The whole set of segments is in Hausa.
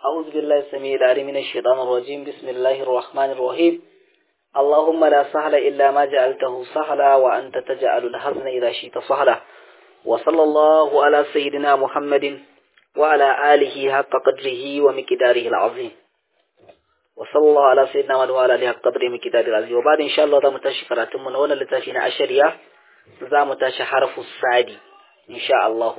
أعوذ بالله السميع العليم من الشيطان الرجيم بسم الله الرحمن الرحيم اللهم لا سهل إلا ما جعلته سهلا وأنت تجعل الحزن إذا شئت سهلا وصلى الله على سيدنا محمد وعلى آله حق قدره ومقداره العظيم وصلى الله على سيدنا محمد وعلى آله حق قدره ومقداره العظيم وبعد إن شاء الله ذا متاشي قراتم من هنا لتاشينا عشرية ذا متاشي حرف السادي إن شاء الله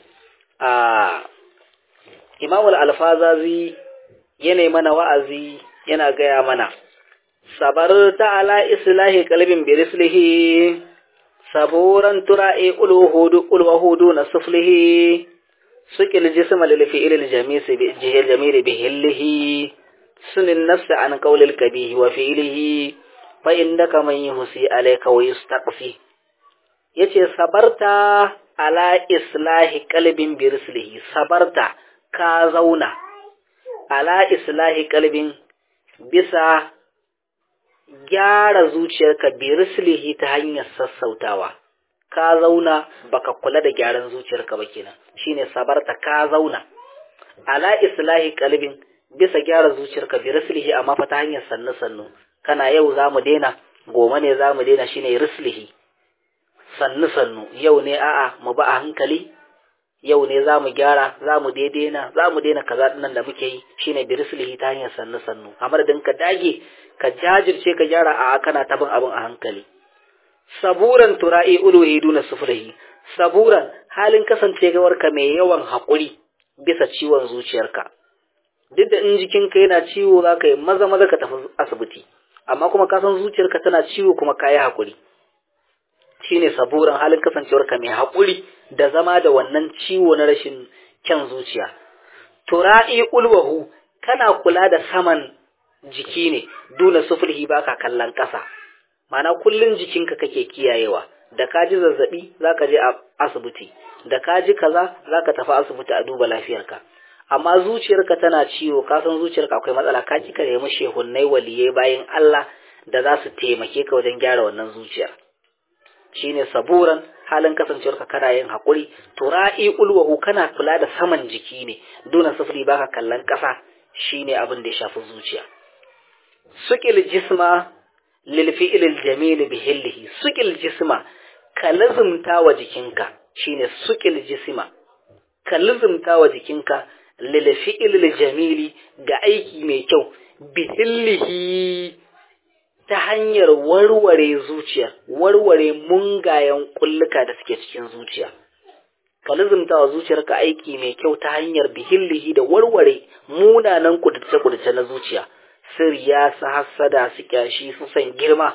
آه Imamul alfazazi yana mana wa'azi yana gaya mana, Sabar ta'ala islahi kalbin birislihi, saburan tura'i ulwahudu na suflihi, sukil jisma lilfi ilil jamiri bihillihi, sunin nafsi an kaulil kabihi wa fi'ilihi, fa inda kaman yi husi alaika wa yustaqfi. Yace sabarta ala islahi kalbin birislihi, sabarta ka zauna ala islahi kalbin bisa gyara zuciyarka bi rislihi ta hanyar sassautawa ka zauna baka kula da gyaran zuciyarka ba kenan shine sabarta ka zauna ala islahi kalbin bisa gyara zuciyarka bi rislihi amma fa ta hanyar sannu sannu kana yau zamu daina goma ne zamu daina shine rislihi sannu sannu yau ne a'a mu ba a hankali yau ne za mu gyara za mu daidaina za mu daina kaza nan da muke yi shine birislihi ta hanyar sannu sannu a madadin ka dage ka jajirce ka gyara a kana tabin abin a hankali saburan tura'i uluhi duna sufurihi saburan halin kasancewar ka mai yawan haƙuri bisa ciwon zuciyarka duk da in jikinka yana ciwo za ka yi maza maza ka tafi asibiti amma kuma ka san zuciyarka tana ciwo kuma ka yi haƙuri shine saburan halin kasancewarka mai haƙuri da zama da wannan ciwo na rashin kyan zuciya. Tura'i ulwahu kana kula da saman jiki ne, duna sufurhi ba ka kallon ƙasa. Mana kullum jikinka kake kiyayewa, da ka ji zazzaɓi za ka je a asibiti, da ka ji kaza za ka tafi asibiti a duba lafiyarka. Amma zuciyarka tana ciwo, ka san zuciyarka akwai matsala, ka ki ka nemi shehunnai waliyai bayan Allah da za su taimake ka wajen gyara wannan zuciyar. shine saburan halin kasancewarka kana yin haƙuri tura'i ulwahu kana kula da saman jiki ne duna sufuri baka kallon ƙasa shine abin da ya shafi zuciya sukil jisma lil fi'lil jamil bihillihi sukil jisma ka lazumta wa jikinka shine sukil jisma ka lazumta wa jikinka lil fi'lil jamili ga aiki mai kyau bihillihi ta hanyar warware zuciya, warware mungayen kulluka da suke cikin zuciya. Ka lizumta wa zuciyarka aiki mai kyau ta hanyar bihillihi da warware munanan kudurce-kudurce na zuciya, sirya su hassada su kyashi su san girma.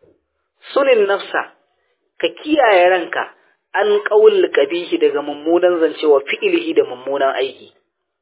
Sunin nafsa, ka kiyaye ranka an ƙaul kabihi daga mummunan zancewa fi'ilihi da mummunan aiki.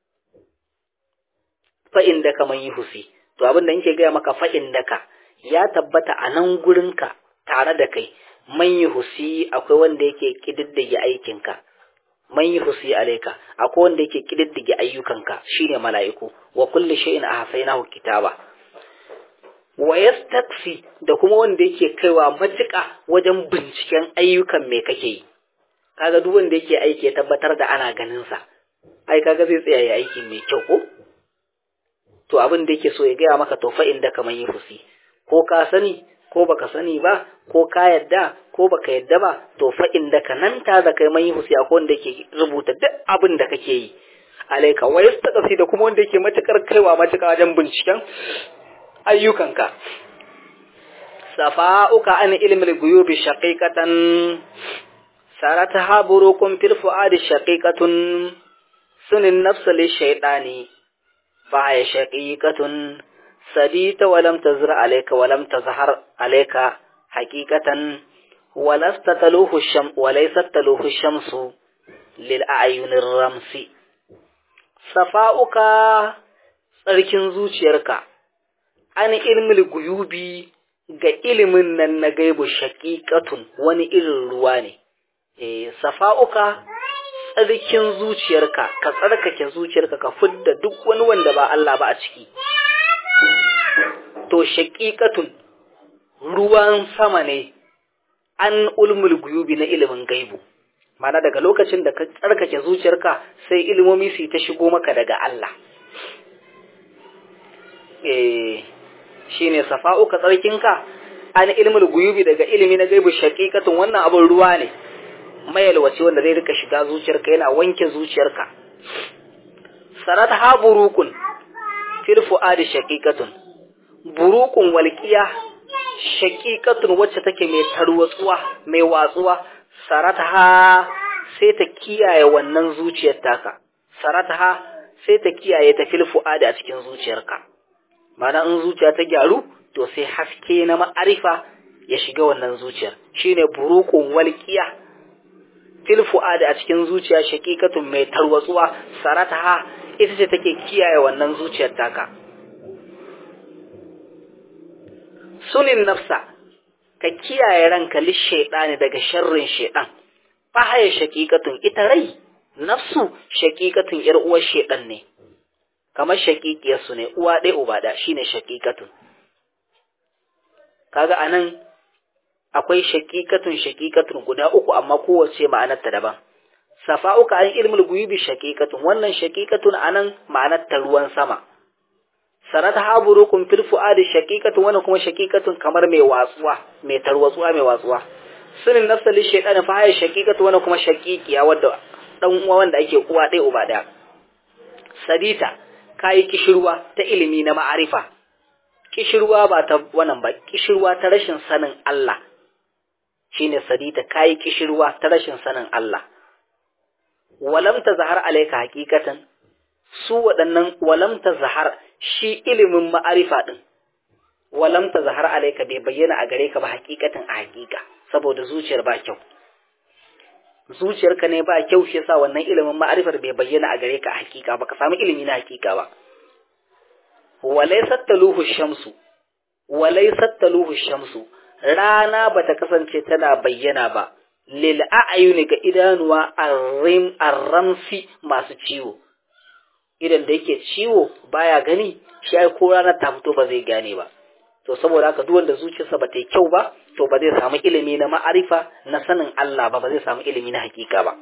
Fa'in da ka man yi husi, to abin da nke gaya maka fa'in da ka, ya tabbata a nan gurinka tare da kai man yi husi akwai wanda yake kididdige aikinka man yi husi alaika akwai wanda yake kididdige ayyukanka shine mala'iku wa kulli shay'in ahsaynahu kitaba wa yastakfi da kuma wanda yake kaiwa matuƙa wajen binciken ayyukan me kake yi kaga duk wanda yake aiki ya tabbatar da ana ganin sa ai kaga zai tsaya ya aiki mai kyau ko to abin da yake so ya gaya maka to fa inda kaman yi husi ko ka sani ko baka sani ba ko ka yadda ko baka yadda ba to fa inda ka nan ta da kai mai husi akwai wanda yake rubuta duk abin da kake yi alaika wa yastaqsi da kuma wanda yake matakar kaiwa matuƙa wajen binciken ayyukanka safa'uka an ilmi al-ghuyubi shaqiqatan sarataha burukum fil fuadi shaqiqatun sunin nafsa li shaytani fa ya shaqiqatun سديت ولم تزر عليك ولم تظهر عليك حقيقة ولست تلوه الشم وليست تلوه الشمس للأعين الرمس صفاؤك tsarkin zuciyarka an ilmil guyubi ga ilimin nan na gaibu shaƙiƙatun wani irin ruwa ne eh safa'uka tsarkin zuciyarka ka tsarkake zuciyarka ka fidda duk wani wanda ba Allah ba a ciki to shaƙiƙatun ruwan sama ne an ulmul guyubi na ilimin gaibu mana daga lokacin da ka tsarkake zuciyarka sai ilimomi su ta shigo maka daga Allah eh shine safa'uka tsarkinka an ilmul guyubi daga ilimi na gaibu shaqiqatun wannan abun ruwa ne mayalwaci wanda zai rika shiga zuciyarka yana wanke zuciyarka sarat ha burukun fil fuadi shaqiqatun burukun walqiya shaqiqatun wacce take mai tarwatsuwa mai watsuwa sarat ha sai ta kiyaye wannan zuciyar taka sarat ha sai ta kiyaye ta fil fuadi a cikin zuciyarka mana in zuciya ta gyaru to sai haske na ma'arifa ya shiga wannan zuciyar shine burukun walqiya fil fuadi a cikin zuciya shaqiqatun mai tarwatsuwa sarataha ita ce take kiyaye wannan zuciyar taka sunin nafsa ka kiyaye ranka li shaytani daga sharrin shaytan fa haya shaqiqatun ita rai nafsu shaqiqatun yar uwar shaytan ne kamar shaqiqiyar su ne uwa ɗaya uba da shine shaqiqatun kaga anan akwai shaqiqatun shaqiqatun guda uku amma kowace ma'anarta daban safa'uka an ilmul guyubi shaqiqatun wannan shaqiqatun anan ma'anarta ruwan sama sanata haburukum fil fuadi shaqiqatun wannan kuma shaqiqatun kamar mai watsuwa mai tarwatsuwa mai watsuwa sunin nafsa li shaytan fa hay shaqiqatu wannan kuma shaqiqiya wanda dan uwa wanda ake uwa ɗaya uba ɗaya sadita kai kishirwa ta ilimi na ma'arifa kishirwa ba ta wannan ba kishirwa ta rashin sanin Allah shine sadita kai kishirwa ta rashin sanin Allah walam tazhar alayka haqiqatan su waɗannan walam tazhar shi ilimin ma'arifa din walam tazhar alayka bai bayyana a gare ka ba haqiqatan a haqiqa saboda zuciyar ba kyau zuciyarka ne ba kyau shi yasa wannan ilimin ma'arifar bai bayyana a gare ka a haqiqa ba ka samu ilimi na haqiqa ba walaysat taluhu shamsu walaysat taluhu shamsu rana bata kasance tana bayyana ba lil a'yuni ga idanuwa arrim arramsi masu ciwo idan da yake ciwo baya gani shi ai ko rana ta fito ba zai gane ba to saboda haka duk wanda zuciyarsa ba ta yi kyau ba to ba zai samu ilimi na ma'arifa na sanin Allah ba ba zai samu ilimi na hakika ba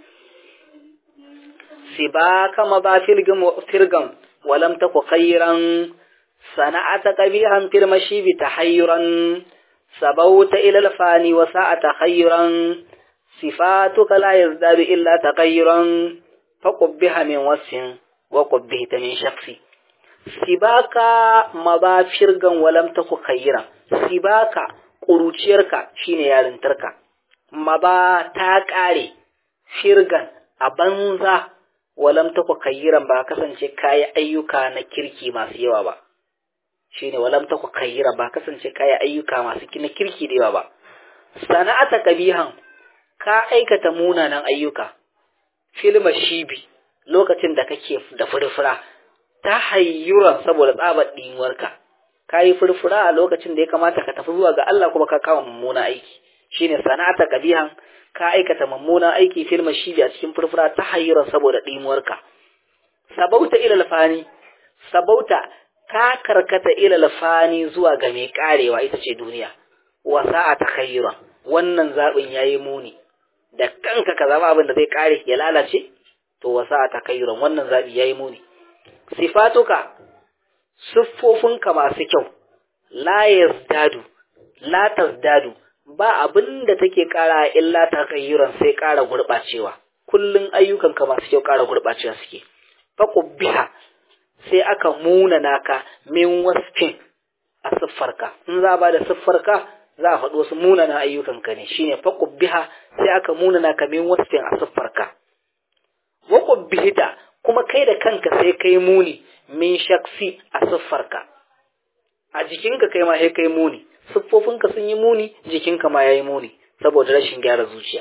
sibaka ma ba firgam walam taku khairan sana'ata qabihan fil mashibi tahayyuran sabauta ila al-fani wa sa'ata khayran sifatuka la yazdadu illa taghayyuran faqubbiha min wasfin wa qubbihta min shakhsi sibaka mabafirgan walam taku khayran sibaka kuruciyarka shine yarintarka maba ta kare firgan a banza walam taku khayran ba kasance kayi ayyuka na kirki masu yawa ba shine walam taku khayra ba kasance kayi ayyuka masu na kirki da yawa ba sana'ata kabihan ka aikata munanan ayyuka filma shibi lokacin da kake da furfura ta hayyuran saboda tsabar ɗinuwarka ka yi furfura a lokacin da ya kamata ka tafi zuwa ga Allah kuma ka kama mummuna aiki shine sana'ata kabihan ka aikata mummunan aiki filma shibi a cikin furfura ta hayyuran saboda ɗinuwarka sabauta ilal fani sabauta ka karkata ilal fani zuwa ga mai karewa ita ce duniya wa sa'ata khayran wannan zabin yayi muni da kanka ka zama abin da zai kare ya lalace to wa sa'ata khayran wannan zabi yayi muni sifatuka siffofinka masu kyau la yazdadu la tazdadu ba abin da take kara illa takhayyuran sai kara gurbacewa kullun ayyukanka masu kyau kara gurbacewa suke faqubbiha sai aka muna naka min wasfin a siffarka in za ba da siffarka za a faɗi wasu munanan ayyukanka ne shine faqubbiha sai aka muna naka min wasfin a siffarka wa qubbihita kuma kai da kanka sai kai muni min shaksi a siffarka a jikinka kai ma sai kai muni siffofinka sun yi muni jikinka ma yayi muni saboda rashin gyara zuciya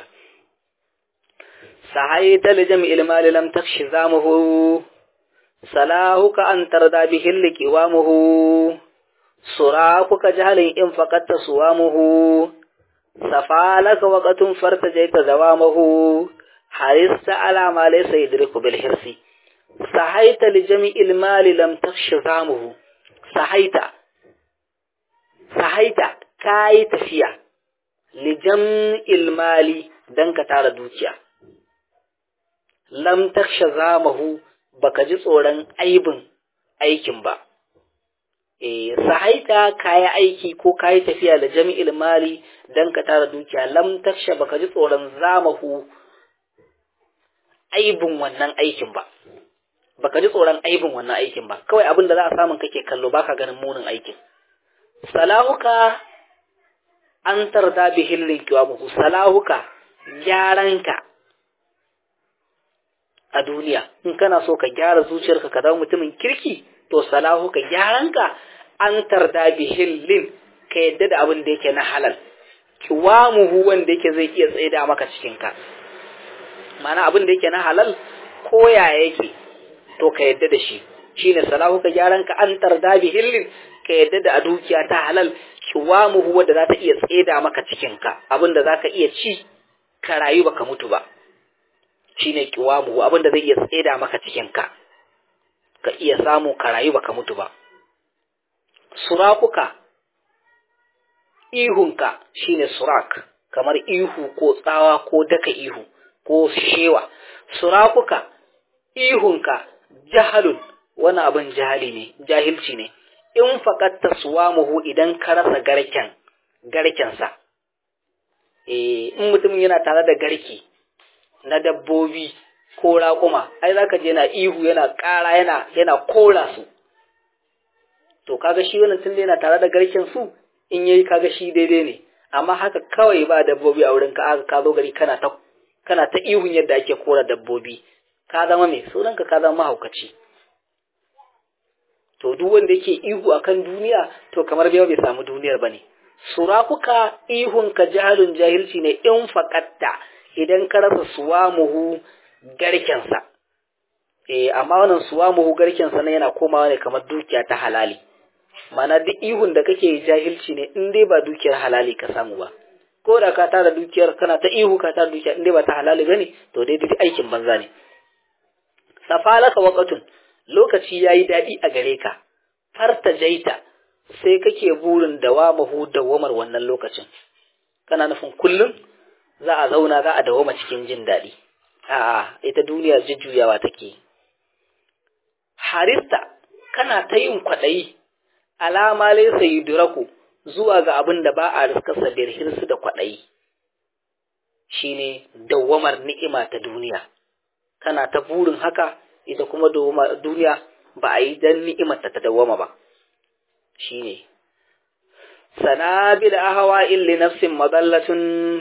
sahaita li jam'il mali lam takshi zamuhu salahuka an tarda bihi liqiwamuhu surakuka jahalin in faqatta suwamuhu safalaka waqatun fartajaita zawamahu harista ala ma laysa yudriku bil hirsi sahaita li jami'il mali lam takshi zamuhu sahaita sahaita kai tafiya li jam'il mali dan ka tara dukiya lam taksha zamahu baka ji tsoron aibin aikin ba eh sahaita kayi aiki ko kayi tafiya da jami'il mali dan ka tara dukiya lam taksha baka ji tsoron zamahu aibin wannan aikin ba baka ji tsoron aibin wannan aikin ba kawai abin da za a samun kake kallo baka ganin munin aikin salahuka an tarda bihin rinkiwamuhu salahuka gyaranka a duniya in kana so ka gyara zuciyarka ka zama mutumin kirki to salahuka gyaranka an tarda bihin lin ka yadda da abin da yake na halal kiwamuhu wanda yake zai iya tsaida maka cikinka mana abin da yake na halal ko ya yake to ka yadda da shi shine salahu ka gyaran ka an tarda bi hillin ka yadda da a dukiya ta halal kiwamuhu wanda za ta iya tseda maka cikin ka abin da zaka iya ci ka rayu baka mutu ba shine kiwamuhu abin da zai iya tseda maka cikin ka ka iya samu ka rayu baka mutu ba surakuka ihunka shine surak kamar ihu ko tsawa ko daka ihu ko shewa surakuka ihunka jahalun wani abin jahali ne jahilci ne in faƙatta suwamuhu idan ka rasa garken garkensa eh in mutum yana tare da garki na dabbobi ko raƙuma ai zaka je yana ihu yana ƙara yana yana kora su to kaga shi wannan tunda yana tare da garken su in yayi kaga shi daidai ne amma haka kawai ba dabbobi a wurin ka aka ka zo gari kana ta kana ta ihun yadda ake kora dabbobi ka zama mai sunanka ka zama mahaukaci to duk wanda yake ihu akan duniya to kamar bai bai samu duniyar bane surakuka ihun ka jahalun jahilci ne in faqatta idan ka rasa suwamuhu garkensa eh amma wannan suwamuhu garkensa ne yana komawa ne kamar dukiya ta halali mana duk ihun da kake jahilci ne in dai ba dukiyar halali ka samu ba ko da ka tara dukiyar kana ta ihu ka tara dukiya in dai ba ta halali bane to dai dai aikin banza ne safalaka waqatun lokaci yayi dadi a gare ka farta jaita sai kake burin dawamahu dawamar wannan lokacin kana nufin kullum za a zauna za a dawama cikin jin dadi a'a ita duniya jujjuyawa take harista kana ta yin kwaɗayi alama laysa yudraku zuwa ga abin da ba a riskarsa da hirsu da kwaɗayi shine dawamar ni'ima ta duniya kana ta burin haka ita kuma duniya ba a yi dan ni'imar ta dawama ba shine sanabil ahwa'il li nafsin madallatun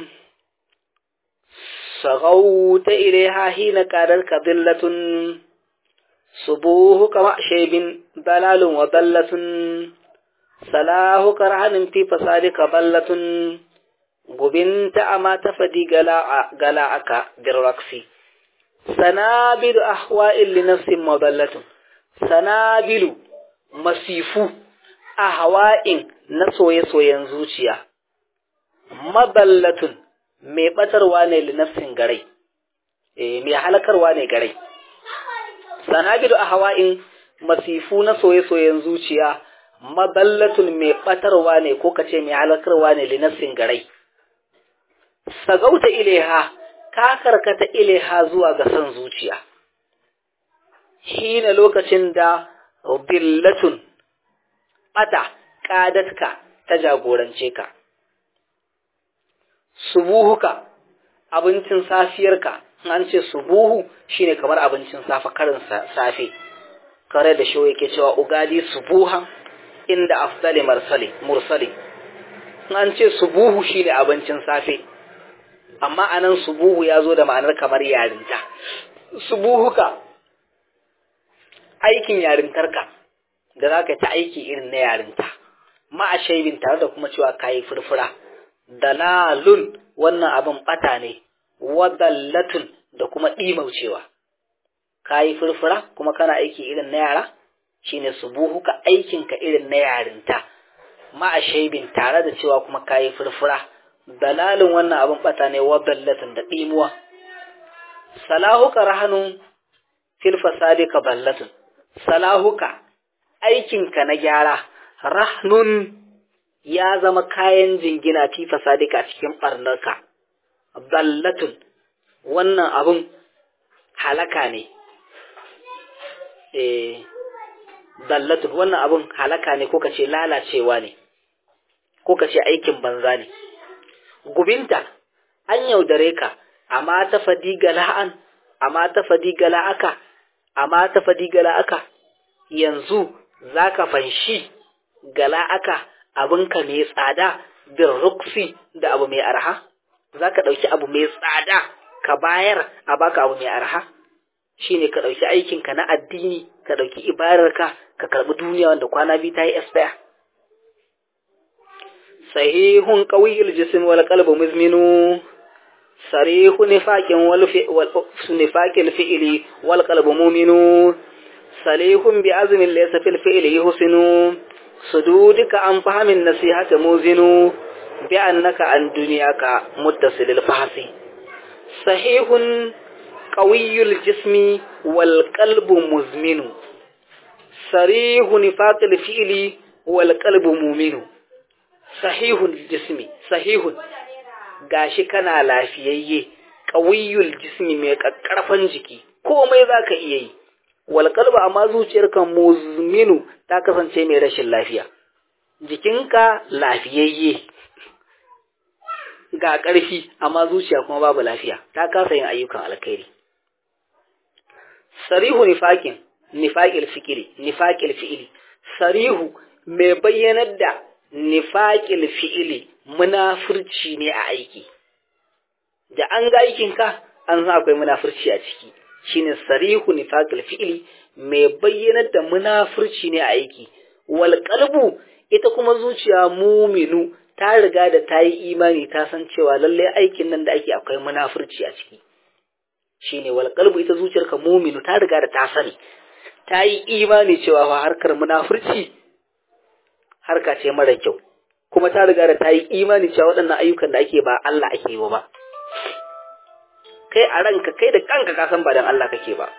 sagauta ilaiha hina qadar kadillatun subuhu kama shaybin dalalun wa dallatun salahu karhanin fi fasadika ballatun gubinta ama tafadi gala gala aka birraksi sanabilu ahwa'il li nafsin madallatun sanabilu masifu ahwa'in na soye-soyen zuciya madallatun mai batarwa ne li nafsin garai eh mai halakarwa ne garai sanabilu ahwa'in masifu na soye-soyen zuciya madallatun mai batarwa ne ko kace mai halakarwa ne li nafsin garai sagauta ilaiha ka karkata ilaiha zuwa ga son zuciya shine lokacin da billatun bata kadatka ta jagorance ka subuhuka abincin safiyarka an ce subuhu shine kamar abincin safa karin safe kare da shi yake cewa ugadi subuhan inda afdali mursali mursali an ce subuhu shine abincin safe amma anan subuhu ya zo da ma'anar kamar yarinta subuhuka aikin yarintarka da za ka ta aiki irin na yarinta ma'a shaibin tare da kuma cewa kayi furfura dalalun wannan abin bata ne wadallatun da kuma ɗimaucewa kayi furfura kuma kana aiki irin na yara shine subuhuka aikinka irin na yarinta ma'a shaibin tare da cewa kuma kayi furfura dalalin wannan abin bata ne wa ballatin da ɗimuwa salahuka rahanun fil fasadi ka ballatun salahuka aikinka na gyara rahnun ya zama kayan jingina fi fasadika cikin ɓarnarka ballatun wannan abin halaka ne eh dallatun wannan abun halaka ne ko kace lalacewa ne ko kace aikin banza ne gubinta an yaudare ka amma ta fadiga la'an amma ta fadiga la'aka amma ta fadiga la'aka yanzu zaka fanshi gala'aka abinka mai tsada bin ruksi da abu mai arha zaka dauki abu mai tsada ka bayar a baka abu mai arha shine ka ɗauki aikinka na addini ka ɗauki ibararka ka karɓi duniya wanda kwana biyu ta yi expire sahihun qawiyul jism wal qalbu muzminu sarihun nifaqin wal nifaqil fi'li wal qalbu mu'minu salihun bi azmin laysa fil fi'li husnu sududuka an fahamin nasihata muzinu bi annaka an dunyaka muttasilil fahsi sahihun قوي الجسم والقلب مزمن صريح نفاق الفعل والقلب مؤمن صحيح الجسم صحيح gashi kana lafiyayye qawiyul jismi mai kakkarfan jiki komai zaka iya yi wal qalbu amma zuciyarka muzminu ta kasance mai rashin lafiya jikinka lafiyayye ga ƙarfi amma zuciya kuma babu lafiya ta kasa yin ayyukan alkhairi sarihu nifaqin nifaqil fikri nifaqil fi'li sarihu mai bayyanar da nifaqil fi'li munafurci ne a aiki da an ga aikin ka an san akwai munafurci a ciki shine sarihu nifaqil fi'li mai bayyanar da munafurci ne a aiki wal qalbu ita kuma zuciya muminu ta riga da ta yi imani ta san cewa lallai aikin nan da ake akwai munafurci a ciki shine wal qalbu ita zuciyarka muminu ta riga da ta sani ta yi imani cewa fa harkar munafurci harka ce mara kyau kuma ta riga da ta yi imani cewa waɗannan ayyukan da ake ba Allah ake yi ba kai a ranka kai da kanka ka san ba dan Allah kake ba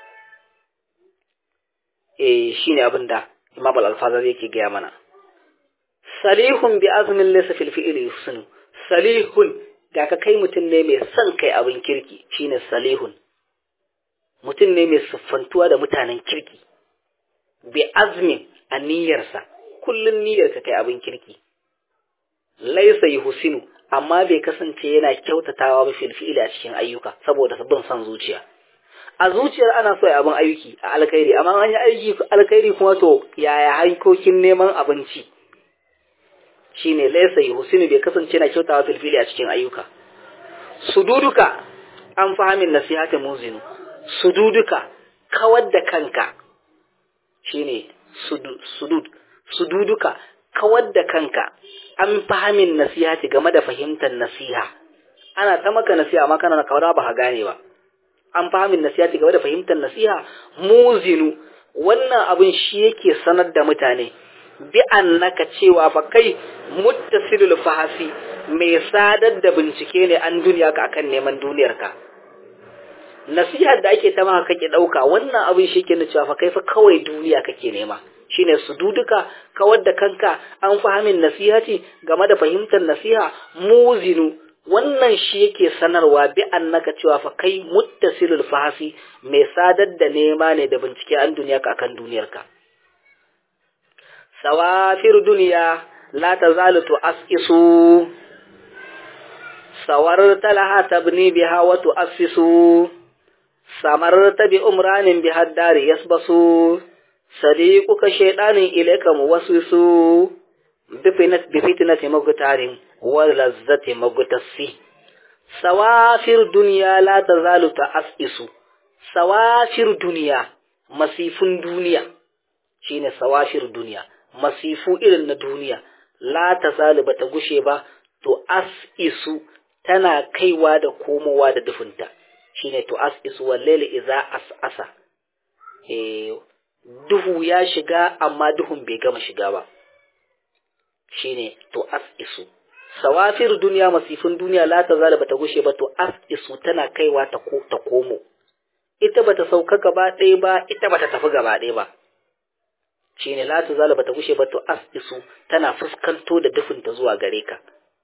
eh shine abin da Imam Al-Alfazari yake gaya mana salihun bi azmin laysa fil fi'li yusnu salihun da ka kai mutum ne mai son kai abin kirki shine salihun mutum ne mai siffantuwa da mutanen kirki bi azmin a niyyarsa kullun niyyar ka kai abin kirki laysa yuhsinu amma bai kasance yana kyautatawa ba fil fi'li a cikin ayyuka saboda bin son zuciya a zuciyar ana so ya abin aiki a alkhairi amma an yi aiki alkhairi kuma to yaya hankokin neman abinci shine laysa yuhsinu bai kasance na kyautawa filfili a cikin ayyuka sududuka an fahimin nasihata muzinu sududuka kawar da kanka shine sudud sududuka kawar da kanka an fahimin nasihati game da fahimtar nasiha ana ta maka nasiha amma kana kawar ba ka gane ba an fahimin nasihati game da fahimtar nasiha muzinu wannan abin shi yake sanar da mutane bi annaka cewa fa kai muttasilul fahasi mai sadar da bincike ne an duniya ka akan neman duniyarka nasihar da ake ta maka kake dauka wannan abin shi ke cewa fa kai fa kawai duniya kake nema shine su duduka kawar da kanka an fahimin nasihati game da fahimtar nasiha muzinu wannan shi yake sanarwa bi annaka cewa fa kai muttasilul fahasi mai sadar da nema ne da bincike an duniya ka akan duniyarka sawafir duniya la tazalu tu'assisu sawarta laha tabni biha wa tu'assisu samarta bi umranin bi haddari yasbasu sadiquka shaytanin ilayka muwaswisu bifinat bifitnati mugtarin wa lazzati mugtassi sawafir duniya la tazalu ta'assisu sawafir duniya masifun duniya shine sawafir duniya masifu irin na duniya la ta ba ta gushe ba to as isu tana kaiwa da komowa da dufunta shine to as isu wallaili iza as asa e, duhu ya shiga amma duhun bai gama shiga ba shine to as isu sawafir duniya masifin duniya la ta ba ta gushe ba to as isu tana kaiwa ta, ko, ta komo ita bata sauka gaba ɗaya ba ita bata tafi gaba ɗaya ba shi ne la tuzala bata gushe ba to as isu tana fuskanto da dufinta zuwa gare ka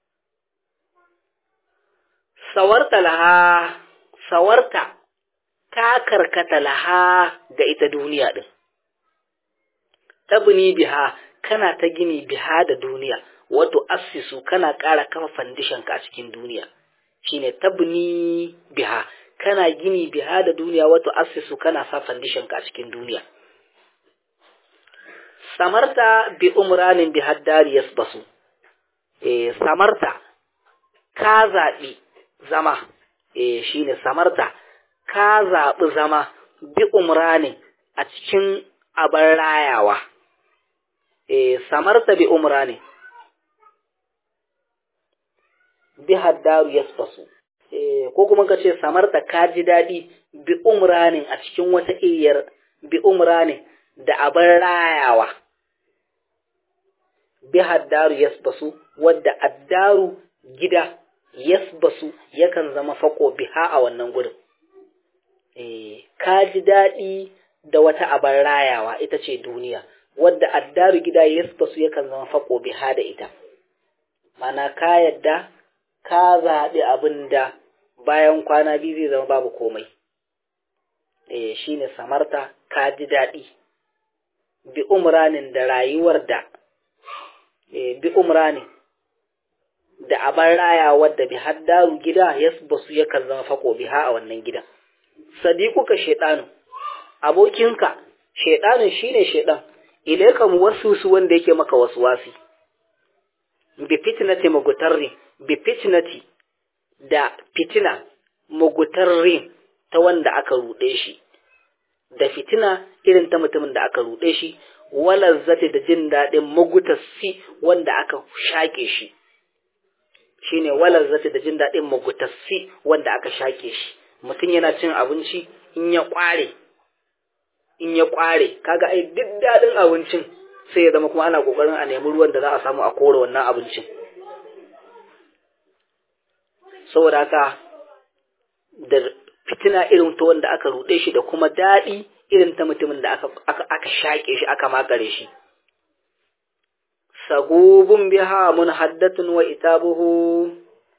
sawarta laha sawarta ka karkata laha ga ita duniya din tabni biha kana ta gini biha da duniya wato assisu kana ƙara kafa foundation ka a cikin duniya shine tabni biha kana gini biha da duniya wato assisu kana sa foundation ka a cikin duniya samarta bi umranin bi haddari yasbasu eh samarta ka zaɓi zama eh shine samarta ka zaɓi zama bi umranin a cikin abar rayawa eh samarta bi umranin bi haddaru yasbasu eh ko kuma ka ce samarta ka ji daɗi bi umranin a cikin wata iyar bi umranin da abar rayawa bi haddaru yasbasu wadda addaru gida yasbasu yakan zama fako biha a wannan gurin eh ka ji daɗi da wata abar rayawa ita ce duniya wadda addaru gida yasbasu yakan zama fako biha da ita mana ka yadda ka zaɓi abin da bayan kwana biyu zai zama babu komai eh shine samarta ka ji daɗi bi umranin da rayuwar da bi umrani da abar raya wadda bi haddaru gida yasbasu yakan zama fako biha a wannan gida sadiquka shaytanu abokinka shaytanu shine shaydan ilayka muwaswisu wanda yake maka waswasi bi fitnati mugutarri bi fitnati da fitina mugutarri ta wanda aka rude shi da fitina irin ta mutumin da aka rude shi walazzati da jin daɗin magutassi wanda aka shaƙe shi shine walazzati da jin daɗin magutassi wanda aka shaƙe shi mutum yana cin abinci in ya ƙware in ya ƙware kaga ai duk daɗin abincin sai ya zama kuma ana ƙoƙarin a nemi ruwan da za a samu a kore wannan abincin saboda haka da fitina irin ta wanda aka ruɗe shi da kuma daɗi irin ta mutumin da aka, aka, aka shaƙe shi aka makare shi. Sagubun biha mun haddatun wa itabuhu,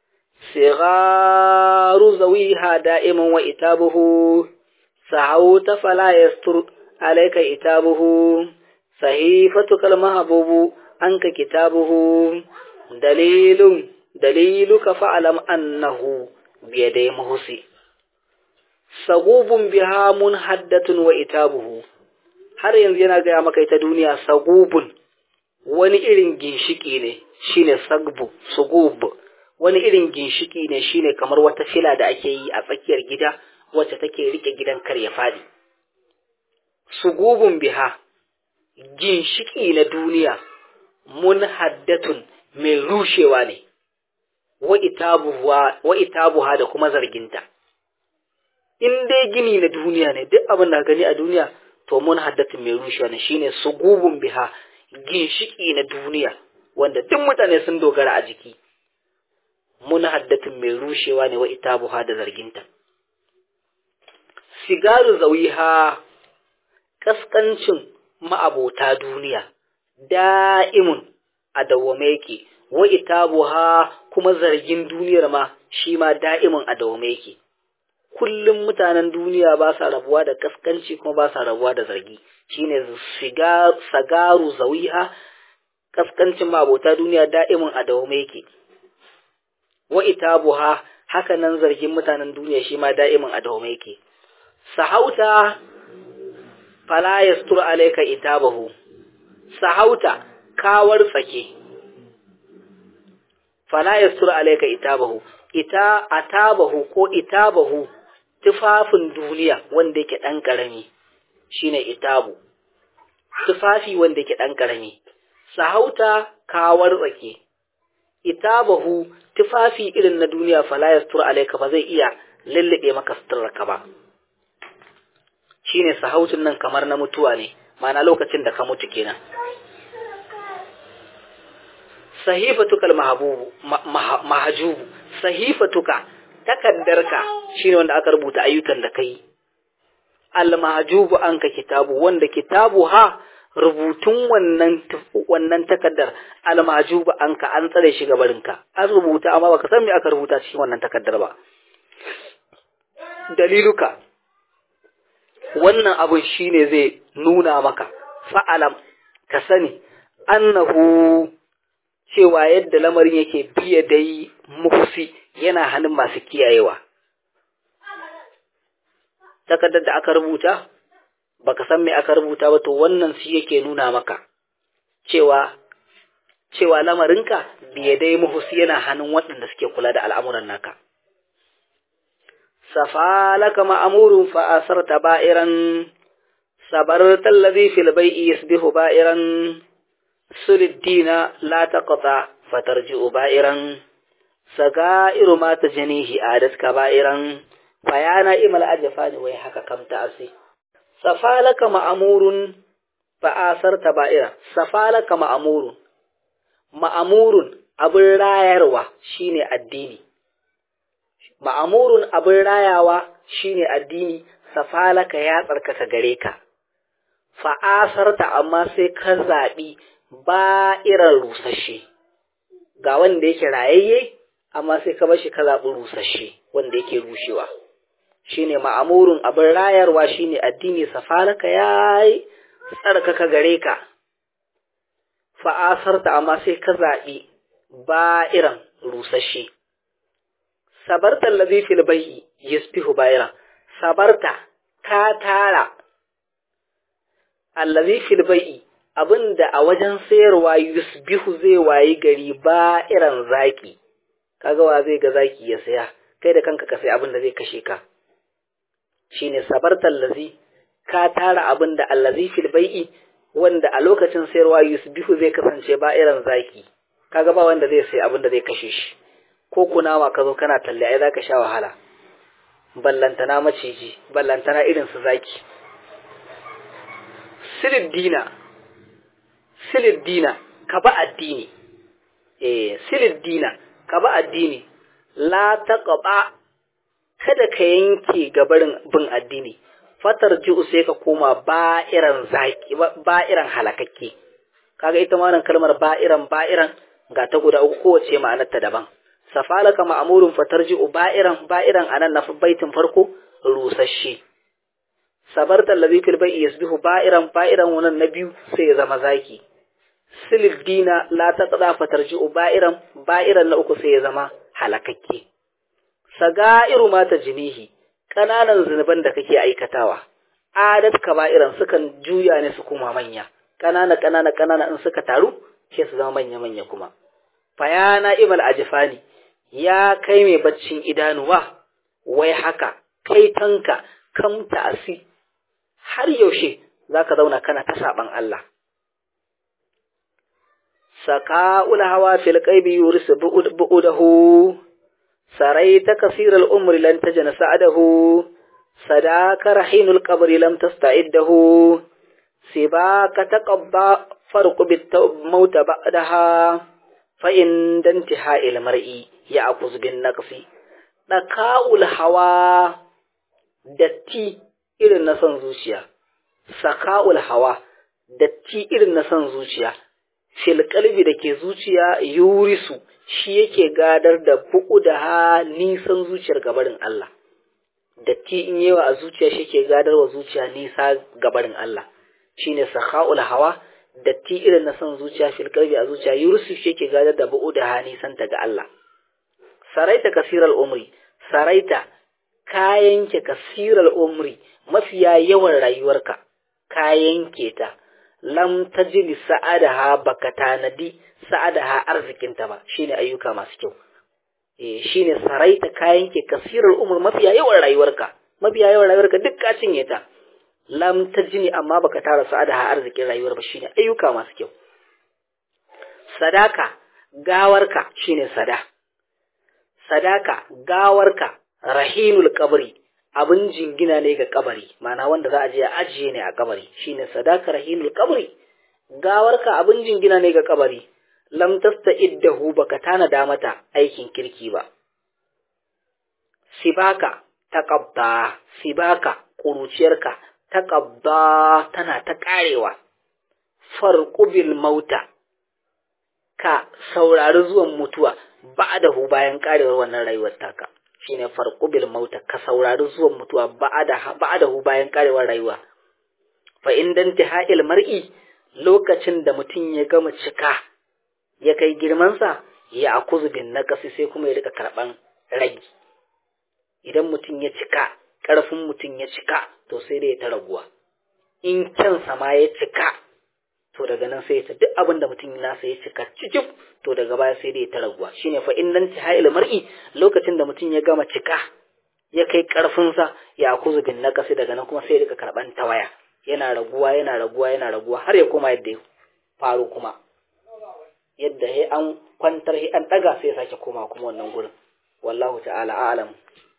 sigaru zawiha da'iman wa itabuhu, sahau ta fala yastur alaika itabuhu, sahifatu kalmahabubu an ka kitabuhu, dalilun daliluka fa'alam annahu biyadai mahusi. sagubun biha mun haddatun wa itabuhu har yanzu yana gaya maka ita duniya sagubun wani irin ginshiki ne shine sagbu sugub wani irin ginshiki ne shine kamar wata fila da ake yi a tsakiyar gida wacce take rike gidan kar ya fadi sugubun biha ginshiki na duniya mun haddatun mai rushewa ne wa itabuha da kuma zarginta in dai gini na duniya ne duk abin da gani a duniya to mun haddatin mai rushewa ne shine sugubun biha ginshiki na duniya wanda duk mutane sun dogara a jiki mun haddatin mai rushewa ne wa itabuha da zarginta sigaru zawiha kaskancin ma'abota duniya da'imun a dawwame yake wa itabuha kuma zargin duniyar ma shi ma da'imun a dawwame yake kullum mutanen duniya ba sa rabuwa da kaskanci kuma ba sa rabuwa da zargi shine sagaru zawiha kaskancin mabota duniya da'imin a dawame yake wa itabuha haka nan zargin mutanen duniya shi ma da'imin a dawame yake sahauta fala yastur alayka itabahu sahauta kawar tsake fala yastur alayka itabahu ita atabahu ko itabahu tufafin duniya wanda yake ɗan ƙarami shine itabu tufafi wanda yake ɗan ƙarami sahauta kawar tsake itabahu tufafi irin na duniya fala yastur alayka ba zai iya lullube maka suturarka ba shine sahautun nan kamar na mutuwa ne ma'ana lokacin da ka mutu kenan sahifatuka almahbubu mahjubu sahifatuka takaddarka shine wanda aka rubuta ayyukan da kai almahjubu anka kitabu wanda kitabu ha rubutun wannan wannan takaddar almahjubu anka an tsare shi gabarinka an rubuta amma baka san me aka rubuta cikin wannan takaddar ba daliluka wannan abun shine zai nuna maka fa'alam ka sani annahu cewa yadda lamarin yake biya dai muhsi yana hannun masu kiyayewa takardar da aka rubuta baka san me aka rubuta ba to wannan shi yake nuna maka cewa cewa lamarinka biya dai muhsi yana hannun waɗanda suke kula da al'amuran naka safalaka ma'amurun fa asarta ba'iran sabarta alladhi fil bai'i yasbihu ba'iran suliddina la taqta fatarji'u ba'iran sagairu ma tajnihi adat kaba'iran fayana imal ajfani wai haka kam ta'asi safalaka ma'amurun fa asarta ba'ira safalaka ma'amurun ma'amurun abin rayarwa shine addini ma'amurun abin rayawa shine addini safalaka ya tsarkaka gare ka fa'asarta amma sai ka zaɓi ba irin rusashe ga wanda yake rayayye amma sai ka bashi ka zaɓi rusashe wanda yake rushewa shine ma'amurun abin rayarwa shine addini safalaka ya tsarkaka gare ka fa'asarta amma sai ka zaɓi ba irin rusashe sabarta allazi fil bai'i yasbihu bayra sabarta ka tara allazi fil bai'i abinda a wajen sayarwa yusbihu zai wayi gari ba irin zaki kaga wa zai ga zaki ya saya kai da kanka ka sai abinda zai kashe ka shine sabarta allazi ka tara abinda allazi fil bai'i wanda a lokacin sayarwa yusbihu zai kasance ba irin zaki kaga ba wanda zai sai abinda zai kashe shi ko kunawa ka zo kana talle ai zaka sha wahala ballantana maciji ballantana irin su zaki siliddina siliddina ka ba addini eh siliddina ka ba addini la taqba kada ka yanke gabarin bin addini fatar ji'u sai ka koma ba'iran zaki ba'iran halakakke kaga ita ma nan kalmar ba'iran ba'iran ga ta guda uku kowace ma'anarta daban safalaka ma'amurun fatarji'u ba'iran ba'iran anan na baitin farko rusasshe sabarta allazi fil bai'i yasbihu ba'iran ba'iran wannan na biyu sai ya zama zaki silil dina la taqda fatarji'u ba'iran ba'iran na uku sai ya zama halakakke sagairu mata jinihi kananan zunuban da kake aikatawa adat kaba'iran sukan juya ne su kuma manya kanana kanana kanana in suka taru sai su zama manya manya kuma fayana ibal ajfani ya kai mai baccin idanuwa wai haka kai tanka kam ta'asi har yaushe zaka zauna kana ta saban Allah saka'ul hawa fil qaybi yurisu bu'udahu saraita kasira al-umri lan tajna sa'adahu sadaka rahinul qabri lam tasta'iddahu sibaka taqabba farqu bit mauta ba'daha fa in dantiha il mar'i ya'khuz bin naqsi daka'ul hawa datti irin na son zuciya saka'ul hawa datti irin na son zuciya fil kalbi da ke zuciya yurisu shi yake gadar da buku da ha nisan zuciyar gabarin Allah datti in yawa a zuciya shi ke gadar wa zuciya nisa gabarin Allah shine sakha'ul hawa datti irin na son zuciya fil kalbi a zuciya yurisu shi yake gadar da buku da ha nisan ta ga Allah saraita kasiral umri saraita ka yanke kasiral umri mafiya yawan rayuwarka ka yanke ta lam tajli sa'adaha baka tanadi sa'adaha arzikinta ba shine ayyuka masu kyau eh shine saraita kayan ke kasirar umur mafiya yawan rayuwarka mafiya yawan rayuwarka duk ka cinye ta lam tajni amma baka tara sa'adaha arzikin rayuwar ba shine ayyuka masu kyau sadaka gawarka shine sada sadaka gawarka rahinul qabri abin jingina ne ga kabari mana wanda za a je a ajiye ne a kabari shine sadaka rahinul kabari gawarka abin jingina ne ga kabari lam tasta'iddahu baka tanada mata aikin kirki ba sibaka taqabba sibaka kuruciyarka taqabba tana ta karewa farqu bil mauta ka saurari zuwan mutuwa ba'dahu bayan karewar wannan rayuwar taka shine farqu bil mauta ka saurari zuwan mutuwa ba'da ba'dahu bayan karewar rayuwa fa in dan tiha'il mar'i lokacin da mutum ya gama cika ya kai girmansa ya akuzu bin naqasi sai kuma ya rika karban ragi idan mutum ya cika ƙarfin mutum ya cika to sai dai ya ta raguwa in kyansa ma ya cika to daga nan sai ta duk abin da mutum nasa ya cika cicif to daga baya sai dai ya ta raguwa shine fa innan tihail mar'i lokacin da mutum ya gama cika ya kai ƙarfinsa ya akuzu bin naqasi daga nan kuma sai ya rika karban tawaya yana raguwa yana raguwa yana raguwa har ya koma yadda ya faru kuma yadda he an kwantar he an daga sai ya sake koma kuma wannan gurin wallahu ta'ala a'lam